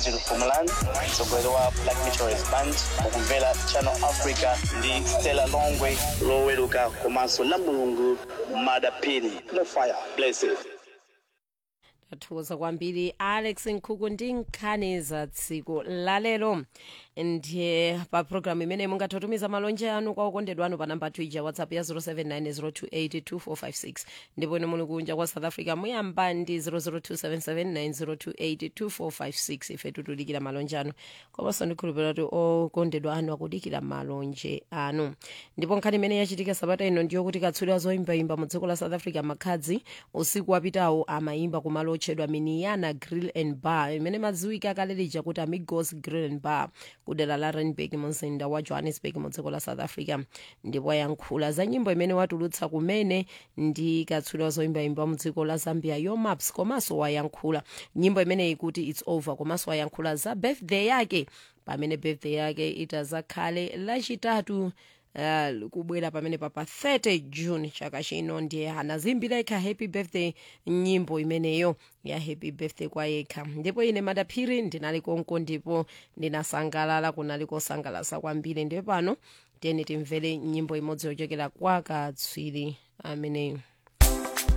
virgil fumaland mtsogoleri wa black meteorist band mukumvera channel africa ndi stella longwe loweruka komanso la mulungu madapini no fire blessed tathokoza kwambiri alex nkhuku ndi nkhani za tsiku lalero ndiye pa programu imene mungathotumiza malonje anu kwa okondedwa anu pa namba twitter whatsapp ya 0790282456 ndipo ine muli kunja kwa south africa muyamba ndi 0027790282456 ife tutudikira malonje anu komanso ndikhulupirira kuti okondedwa anu akudikira malonje anu ndipo nkhani imene yachitika sabata ino ndiyo kuti katswiri azoyimbayimba mu dziko la south africa makhadzi usiku wapitawo amayimba kumalo otchedwa miniana grill and bar imene madziwika kale lija kuti amigos grill and bar kudera la randburg mumzinda wa johannesburg mu dziko la south africa ndipo ayankhula za nyimbo imene watulutsa kumene ndi katswiri wazoyimbayimba mu dziko la zambia yomaps komanso wayankhula nyimbo imene ikuti its over komanso wayankhula za birthday yake pamene birthday yake itazakhale lachitatu Uh, kubwera pamene pa pa 30 june chaka chino ndiye anazimbira yekha happy birthday nyimbo imeneyo ya happy birthday kwa yekha ndipo ine madaphiri ndinali konko ndipo ndinasangalala kunali kosangalasa kwambiri ndipo pano tiyeni timvere nyimbo imodzi yochokera kwa katswiri ameneyo